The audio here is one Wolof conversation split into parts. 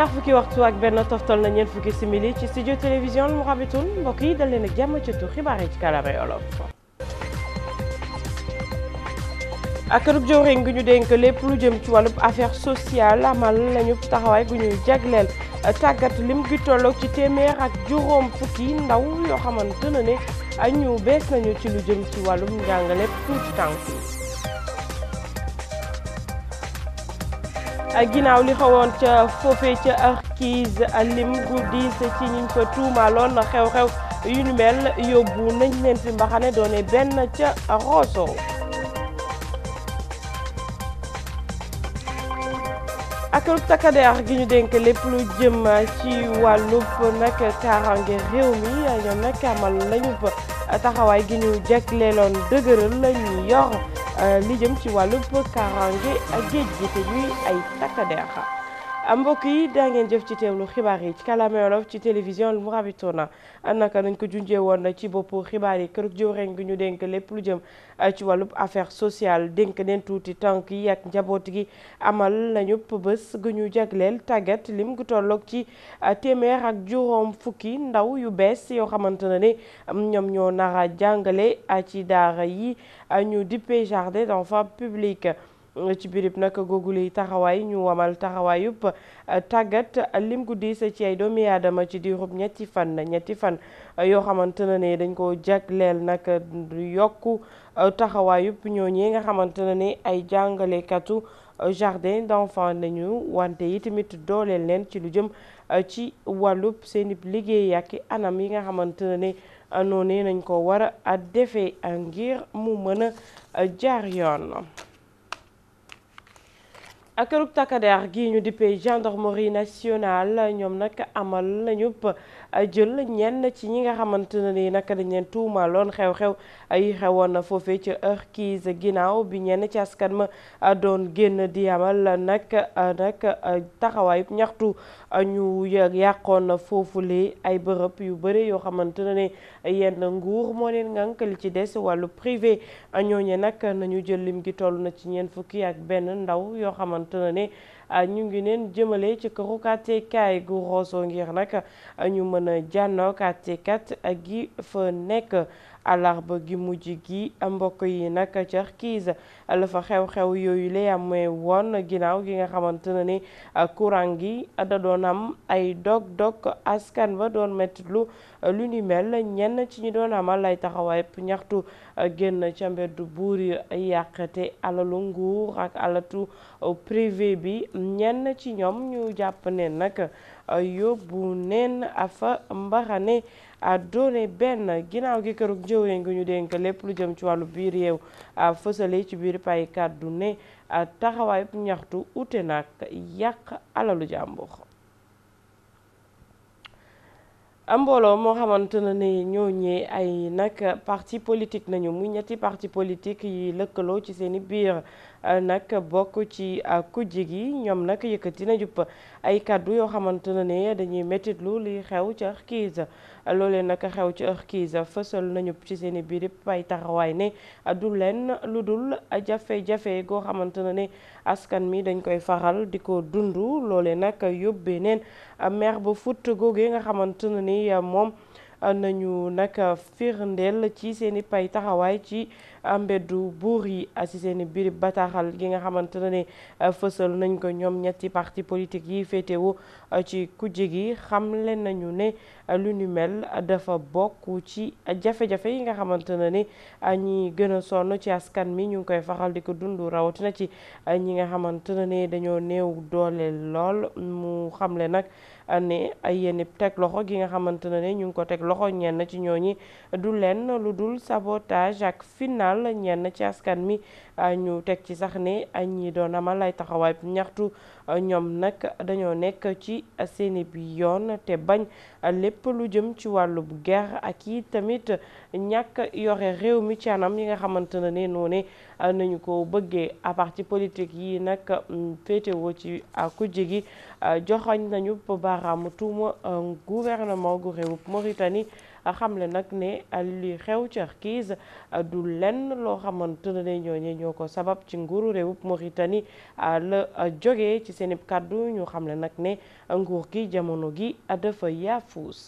ñaar fukki waxtu ak benn toftal na ñeent fukki simili ci studio télévision lu mu xabitun mbokk yi dal leen ak jàmm ci tu xibaar yi ci kàllaamay olof ak kërug jëwriñ gu ñu dénk lépp lu jëm ci wàllub affaire sociale amal nañu taxawaay gu ñuy jagleel tàggat lim gi tolloog ci téeméer ak juróom fukki ndaw yoo xamante ne ne ñu bees nañu ci lu jëm ci wàllum njàngale tuuti tànk yi ginnaaw li xawoon ca foofee ca Arkiz lim gu diis ci ñiñ fa tuumaaloon xew-xew yu ñu mel yóbbu nañ leen fi mbaxane doone benn ca Rosso ak takkadeer gi ñu dénk lépp lu jëm ci wàllub nag kaaraange réew mi ñoom nag amal lañu taxawaay gi ñu jagleeloon dëgëral la ñu yor li jëm ci wàllub kaaraange géej gi te ñuy ay takkadeer mbokk yi daa ngeen jëf ci teewlu xibaar yi ci kàllaama Wolof ci télévision lu mu rabitoona naka nañ ko junjee woon ci boppu xibaar yi kër jëwriñ gi ñu dénk lépp lu jëm ci wàllub affaire sociale dénk neen tuuti tànk yi ak njaboot gi amal nañu bés gu ñu jagleel tàggat lim gu tolloog ci téeméer ak juróom fukki ndaw yu bees yoo xamante ne ne ñoom ñoo nara jàngale ci daara yi ñu dippee jardin d'enfants public ci birib nag googule taxawaay ñu wamal taxawaay yëpp tàggat lim gu diis ci ay doomi aadama ci diirub ñetti fan ñetti fan yoo xamante ne ne dañ ko jagleel nag yokku taxawaay yëpp ñooñee nga xamante ne ne ay jàngalekatu jardin d'enfants nañu wante yi tamit dooleel leen ci lu jëm ci wàllub seeni liggéey ak anam yi nga xamante ne ne noonu nañ ko war a defee ngir mu mën a jaar yoon. ak kërug takkadeer gi ñu dippee gendarmerie nationale ñoom nag amal nañu jël ñenn ci ñi nga xamante ne ni nag dañ leen tuumaaloon xew-xew yi xewoon na foofee ci Arkiz ginnaaw bi ñenn ci askan ma doon génn di amal nag nag taxawaay ñaxtu ñu yàqoon foofule ay bërëb yu bëri yoo xamante ne ne yenn nguur moo leen ngànk li ci des wàllu privé ñooñe nag nañu jël lim gi toll na ci ñeent fukki ak benn ndaw yoo xamante ne ne ñu ngi leen jëmale ci këru àttekaay gu Rosso ngir nag ñu mën a jànnoog àttekat gi fa nekk àllarba gi mujj gi mbokk yi nag ci Arkiz la fa xew-xew yooyu lay amee woon ginnaaw gi nga xamante ne ni courant gi da doon am ay dog-dog askan ba doon metti lu lu ni mel ñenn ci ñi doon amal ay taxawaay ñaxtu génn ca mbeddu buur yi yàqate alalu nguur ak alatu privé bi ñenn ci ñoom ñu jàpp ne nag yóbbu neen afa mbaxane a doone benn ginnaaw gi kërug jëwee ngi ñu dénk lépp lu jëm ci wàllu biir réew fësale ci biir pay kàddu ne taxawaay ñaxtu ute nag yàq alalu jàmbur mbooloo moo xamante ne ni ñooñee ay nag parti politique nañu muy ñetti parti politique yi lëkkaloo ci seeni biir nag bokk ci kujje gi ñoom nag yëkkati na jupp ay kàddu yoo xamante ne ne dañuy mettitlu li xew ci Arkiz loolee nag xew ci Arkiz fësal nañu ci seeni biir ay taxawaay ne du leen lu dul jafe-jafe goo xamante ne ne askan mi dañ koy faral di ko dund loolee nag yóbbee neen maire ba Fouta googee nga xamante ne ni moom nañu nag firndeel ci seeni pay taxawaay ci mbeddu buur yi ci seeni biir bataaxal gi nga xamante ne fësal nañ ko ñoom ñetti parti politique yi féetewu ci kujje gi xamle nañu ne lu ni mel dafa bokk ci jafe-jafe yi nga xamante ne ni ñi gën a sonn ci askan mi ñu ngi koy faral di ko dund rawatina ci ñi nga xamante ne dañoo néew doole lool mu xamle nag ne ay yenn teg loxo gi nga xamante ne ñu ngi ko teg loxo ñenn ci ñooñi du leen lu dul sabotage ak final ñenn ci askan mi ñu teg ci sax ne ñi doon amal ay taxawaay ñaxtu ñoom nag dañoo nekk ci seeni bi yoon te bañ lépp lu jëm ci wàllub guerre ak yi tamit ñàkk yore réew mi ci anam yi nga xamante ne ne noonu nañu ko bëggee à parti politique yi nag féetewoo ci kujje gi joxoñ nañu baaraamu tuuma gouvernement gu réewub Mauritanie xamle nag ne li xew ci Kirgiz du lenn loo xamante ne ñooñu ñoo ko sabab ci nguuru réewub Mauritanie la jógee ci seen kàddu ñu xamle nag ne nguur gi jamono gi dafa yaafuus.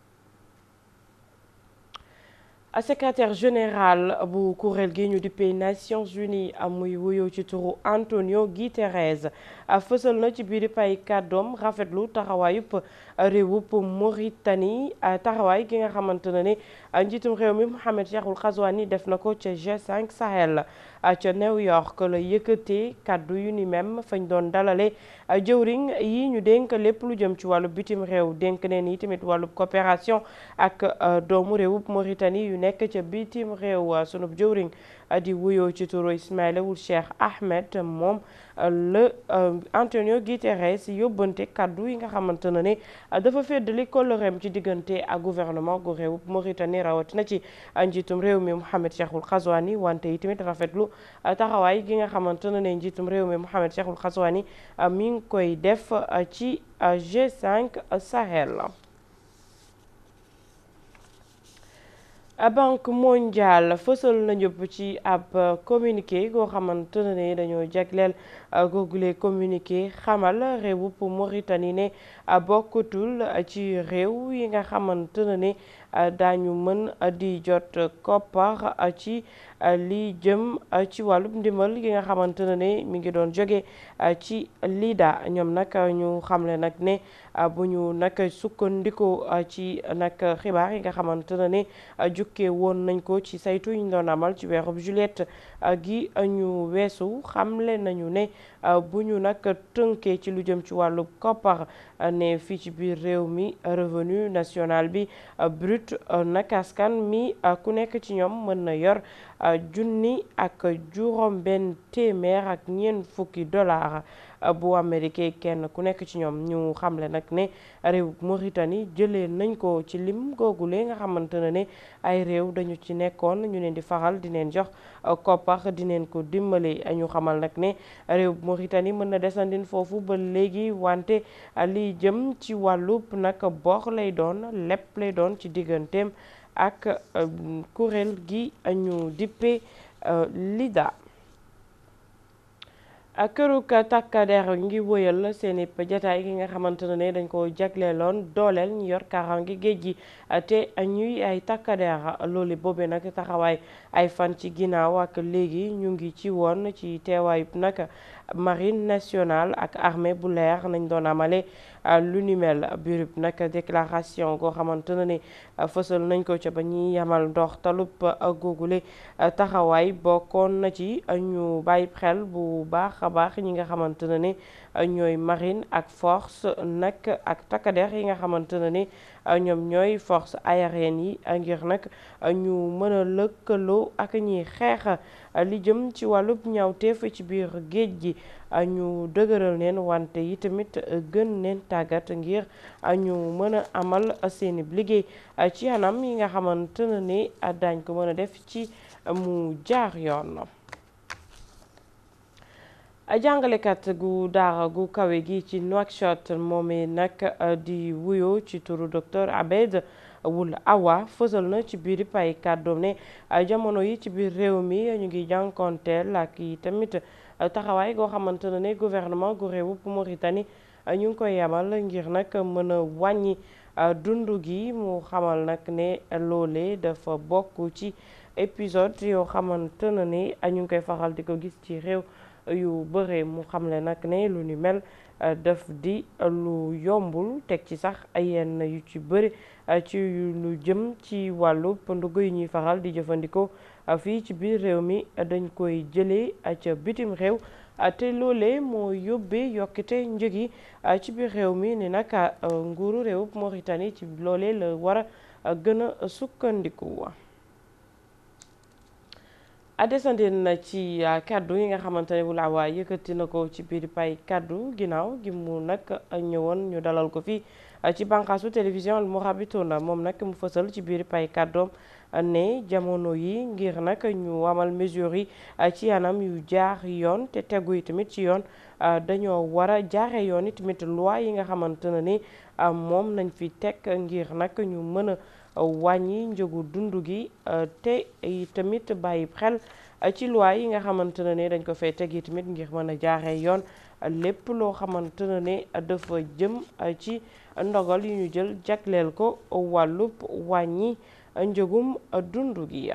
secrétaire général bu kuréel gi ñu dippee Nations Unies muy wuyoo ci turu Antonio Guterres fësal na ci biir pay kàddoom rafetlu taxawaayub réewub Mauritanie taxawaay gi nga xamante ne ni njiitum réew mi Mohamed Cheikhul Ghazouani def na ko ca G5 Sahel ca New York la yëkkatee kàddu yu ni même fañ doon dalale jëwriñ yi ñu dénk lépp lu jëm ci wàllu bitim réew dénk neen yi tamit wàllu coopération ak doomu réewub Mauritanie yu nekk ca bitim réew sunub jëwriñ di wuyoo ci turu Ismaïla Ould Cheikh Ahmed moom la Antonio Guterres yóbbante kàddu yi nga xamante ne ne dafa feddali kóllëreem ci diggante ak gouvernement gu réewub Mauritanie rawatina ci njiitum réew mi Mohamed Cheikhul Ghazouani wante yi tamit rafetlu taxawaay gi nga xamante ne ne njiitum réew mi Mohamed Cheikhul Ghazouani mi ngi koy def ci G5 Sahel. banque mondiale fësal na ñëpp ci ab communiqué goo xamante ne dañoo jagleel googule communiqué xamal réewub Mauritanie ne bokkatul ci réew yi nga xamante ne daañu mën di jot koppar ci li jëm ci wàllub ndimbal gi nga xamante ne mi ngi doon jóge ci LIDA ñoom nag ñu xamle nag ne bu ñu nag sukkandikoo ci nag xibaar yi nga xamante ne jukkee woon nañ ko ci saytu yi ñu doon amal ci weerub juillet gi ñu weesu xamle nañu ne bu ñu nag tënkee ci lu jëm ci wàllu koppar ne fii ci biir réew mi revenu national bi brut nag askan mi ku nekk ci ñoom mën na yor junni ak juróom benn téeméer ak ñeent fukki dollar bu américain kenn ku nekk ci ñoom ñu xamle nag ne réew Mauritanie jëlee nañ ko ci lim googule nga xamante ne ne ay réew dañu ci nekkoon ñu leen di faral di leen jox koppar di leen ko dimbale ñu xamal nag ne réew Mauritanie mën na desandin foofu ba léegi wante liy jëm ci wàllub nag bor lay doon lépp lay doon ci digganteem ak kuréel gi ñu dippe LIDA kërug takkader ngi wëyal seen i jataay gi nga xamante ne dañ ko jagleeloon dooleel ñu yor kaaraange géej gi te ñuy ay takkader loolu boobee nag taxawaay ay fan ci ginnaaw ak léegi ñu ngi ci woon ci teewaayub nag marine nationale ak armée bu leer nañ doon amale lu ni mel burub nag déclaration goo xamante ne ne fësal nañ ko ca ba ñuy yamal ndox talub googule taxawaay bokkoon na ci ñu bàyyi xel bu baax a baax ñi nga xamante ne ne ñooy marine ak force nag ak takkader yi nga xamante ne ne ñoom ñooy force aérienne yi ngir nag ñu mën a lëkkaloo ak ñiy xeex li jëm ci wàllub ñaawteef ci biir géej gi ñu dëgëral neen wante yi tamit gën neen tàggat ngir ñu mën a amal seeni liggéey ci anam yi nga xamante ne ne daañ ko mën a def ci mu jaar yoon jàngalekat gu daara gu kawe gi ci Nouakchott moomee nag di wuyoo ci turu docteur Abed Wul Awa fësal na ci biir pay kàddoom ne jamono yi ci biir réew mi ñu ngi jànkonteel ak yi tamit taxawaay goo xamante ne ne gouvernement gu réewub Mauritanie ñu ngi koy yamal ngir nag mën a wàññi dund gi mu xamal nag ne loole dafa bokk ci épisode yoo xamante ne ne ñu ngi koy faral di ko gis ci réew yu bëree mu xamle nag ne lu ni mel daf di lu yombul teg ci sax ay yenn yu ci bëri ci lu jëm ci wàllu ndugg yi ñuy faral di jëfandikoo fii ci biir réew mi dañ koy jëlee ca bitim réew te loolee moo yóbbee yokkite njëg yi ci biir réew mi ni nag nguuru réewub Mauritanie ci loolee la war a gën a sukkandiku. adesandin na ci kaddu yi nga xamante ne Wul Awa yëkkati na ko ci biir pay kaddu ginnaaw gi mu nag ñëwoon ñu dalal ko fii ci bànqaasu télévision Al Mourabitouna moom nag mu fësal ci biir pay kaddoom ne jamono yi ngir nag ñu amal mesures yi ci anam yu jaar yoon te tegu yi tamit ci yoon dañoo war a jaare yoon yi tamit loi yi nga xamante ne ni moom nañ fi teg ngir nag ñu mën a wàññi njëgu dund gi te tamit bàyyi xel ci loi yi nga xamante ne ni dañ ko fay teg yi tamit ngir mën a jaare yoon lépp loo xamante ne ne dafa jëm ci ndogal yu ñu jël jagleel ko wàllub wàññi njëgum dund gi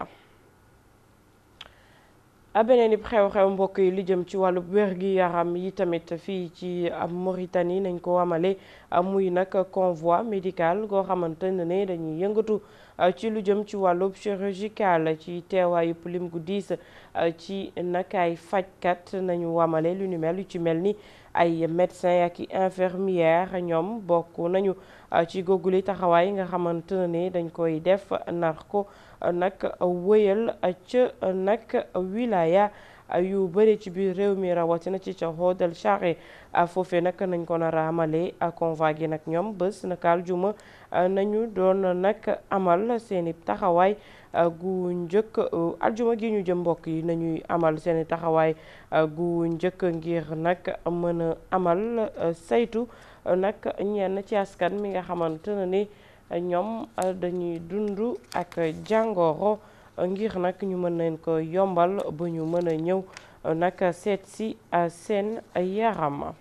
beneen ib xew-xew mbokk yi li jëm ci wàllub wér gi yaram yi tamit fii ci Mauritanie nañ ko amale muy nag convoi médical goo xamante ne ne dañuy yëngatu ci lu jëm ci wàllub chirurgical ci teewaayu lim gu diis ci nag ay fajkat nañu wamale lu ni mel yu ci mel ni ay médecin ak i infirmière ñoom bokk nañu ci googuli taxawaay nga xamante ne dañ koy def nar ko nag wëyal ca nag wilaya yu bëri ci biir réew mi rawatina ci ca Hoodal Charé foofee nag nañ ko nar a amalee convoi gi nag ñoom bés naka aljuma nañu doon nag amal seeni taxawaay gu njëkk aljuma gi ñu jëm mbokk yi nañuy amal seeni taxawaay gu njëkk ngir nag mën a amal saytu nag ñenn ci askan mi nga xamante ne ni ñoom dañuy dund ak jàngoro ngir nag ñu mën leen ko yombal ba ñu mën a ñëw nag seet si seen yaram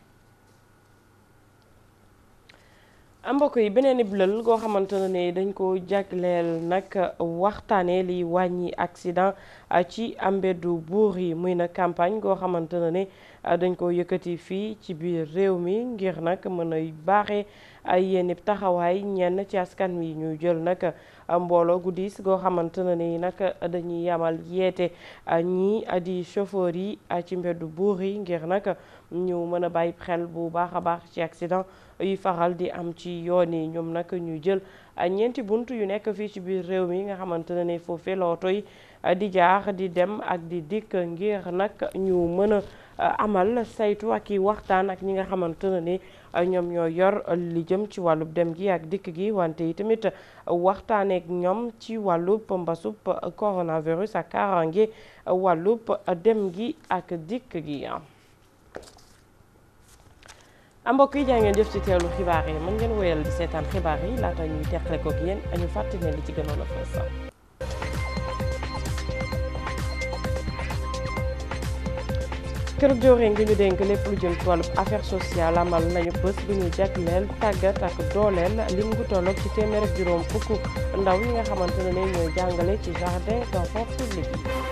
mbokk yi beneen ib lël goo xamante ne dañ ko jagleel nag waxtaanee liy wàññi accident ci mbeddu buur yi muy nag campagne goo xamante ne dañ ko yëkkati fii ci biir réew mi ngir nag mën a baaxee ay yenn taxawaay ñenn ci askan wi ñu jël nag mbooloo gu diis goo xamante ne ni nag dañuy yamal yeete ñii di chauffeur yi ci mbeddu buur yi ngir nag ñu mën a bàyyi xel bu baax a baax ci accident yu faral di am ci yoon yi ñoom nag ñu jël ñeenti bunt yu nekk fii ci biir réew mi nga xamante ne ni foofee la oto yi di jaar di dem ak di dikk ngir nag ñu mën a amal saytu ak i waxtaan ak ñi nga xamante ne ni ñoom ñoo yor li jëm ci wàllub dem gi ak dikk gi wante yi tamit waxtaaneek ñoom ci wàllub mbasub coronavirus ak kaaraange wàllub dem gi ak dikk gi mbokk yi jaa ngeen jëf ci teewlu xibaar yi mën ngeen woyal di seetaan xibaar yi laata ñuy teqale kook yéen ñu fàttali ne li ci gënoon a fës kër jooree ngi ñu dénk lépp lu jëm ci wàllub affaire sociale amal nañu bés bu ñu jagleel tàggat ak dooleel lim gu tolloog ci téeméer ak juróom fukk ndaw yi nga xamante ne ne ñooy jàngale ci jardin d'enfants public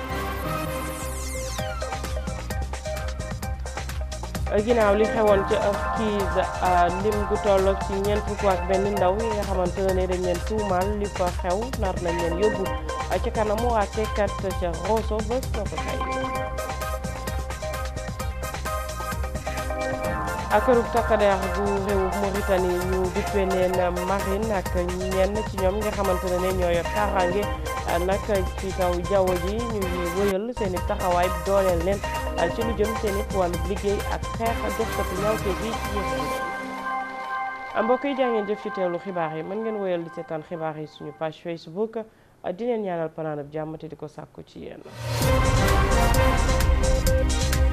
yi ginnaaw li xewoon ci kiis lim gu tolloog ci ñeent fukk ak benn ndaw yi nga xamante ne dañ leen tuumaal li fa xew nar nañ leen yóbbu ca kanamu àttekat ca Rosso bés na ko tey ak kërub takkadeer bu réewu Mauritanie ñu dippee leen marine ak ñenn ci ñoom nga xamante ne ñoo yor kaaraange nag ci kaw jaww ji ñu ngi wëyal seen i taxawaay dooleel leen ci lu jëm seen i wàllu liggéey ak xeex defkatu ñawte gi ci yéen mbokk yi jaa ngeen jëf ci teewlu xibaar yi mën ngeen wëyal di seetaan xibaar yi suñu page Facebook di leen ñaanal panaanab jàmm te di ko sàkku ci yéen